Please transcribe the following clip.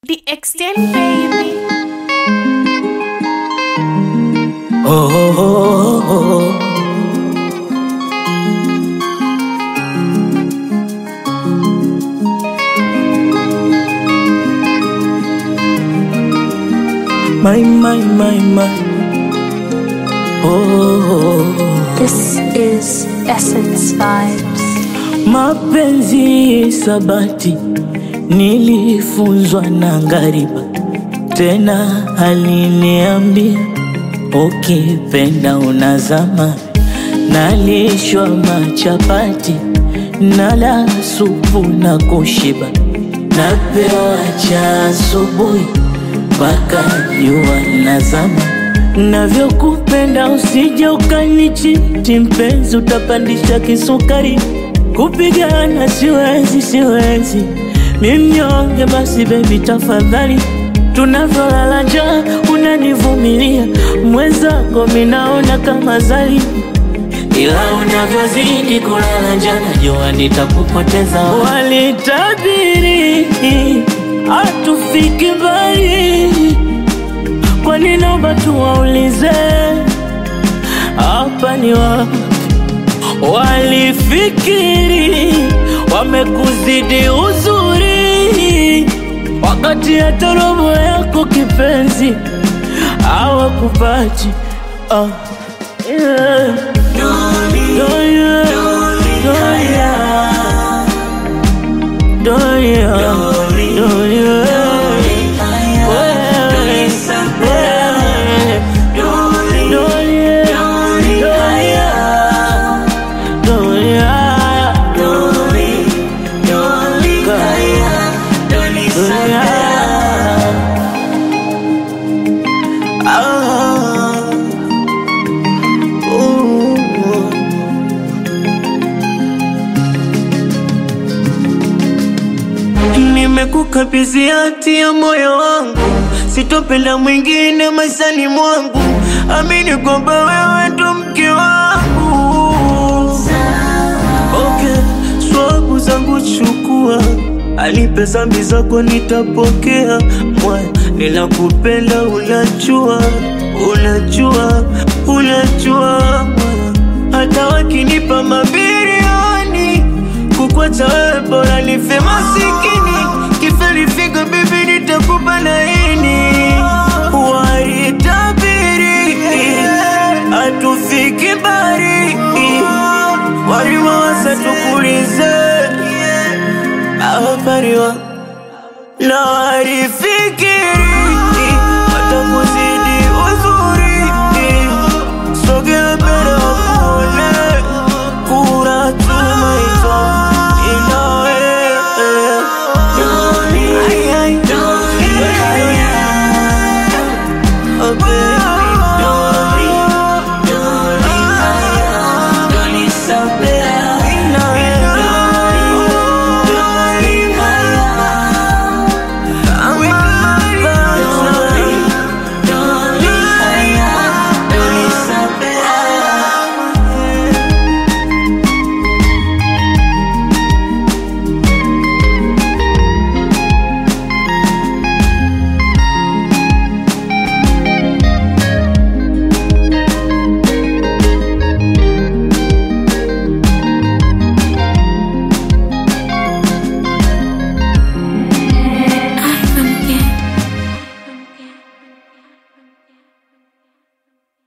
The extent, baby. Oh, oh, oh, oh. My, my, my, my. Oh, oh. This is Essence Vibes. Mapenzi sabati nilifunzwa na ngariba, tena aliniambia ukipenda unazama. Nalishwa machapati nala supu na kushiba, napewa cha asubuhi mpaka jua nazama. Navyokupenda usije ukanichiti mpenzi, utapandisha kisukari. Kupigana siwezi, siwezi, mi mnyonge. Basi bebi, tafadhali, tunavyolala njaa unanivumilia, mwenzako minaona kama zali ila unavyozidi kulala njaa najua nitakupoteza. Walitabiri hatufiki mbali, kwani naomba tuwaulize hapa ni wapi? Walifikiri wamekuzidi uzuri, wakati hata robo yako kipenzi hawakupati. Ah, yeah. Doria, Doria, Doria, Doria. Wewe, wewe, Doria, Doria, Doria. Ah, ooh. Nimekukabidhi hati ya moyo wangu, sitopenda mwingine maishani mwangu. Amini kwamba wewe ndo mke wangu. Okay, swabu zangu chukua, alipe zambi zako nitapokea. Mwaya, ninakupenda unajua, unajua, unajua mwaya. Hata wakinipa mabilioni kukwacha wewe bora nife masikini kiferifiga bibi nitakupa laini walitabiri hatufiki mbali walimawasa tukulize awapariwa na warifi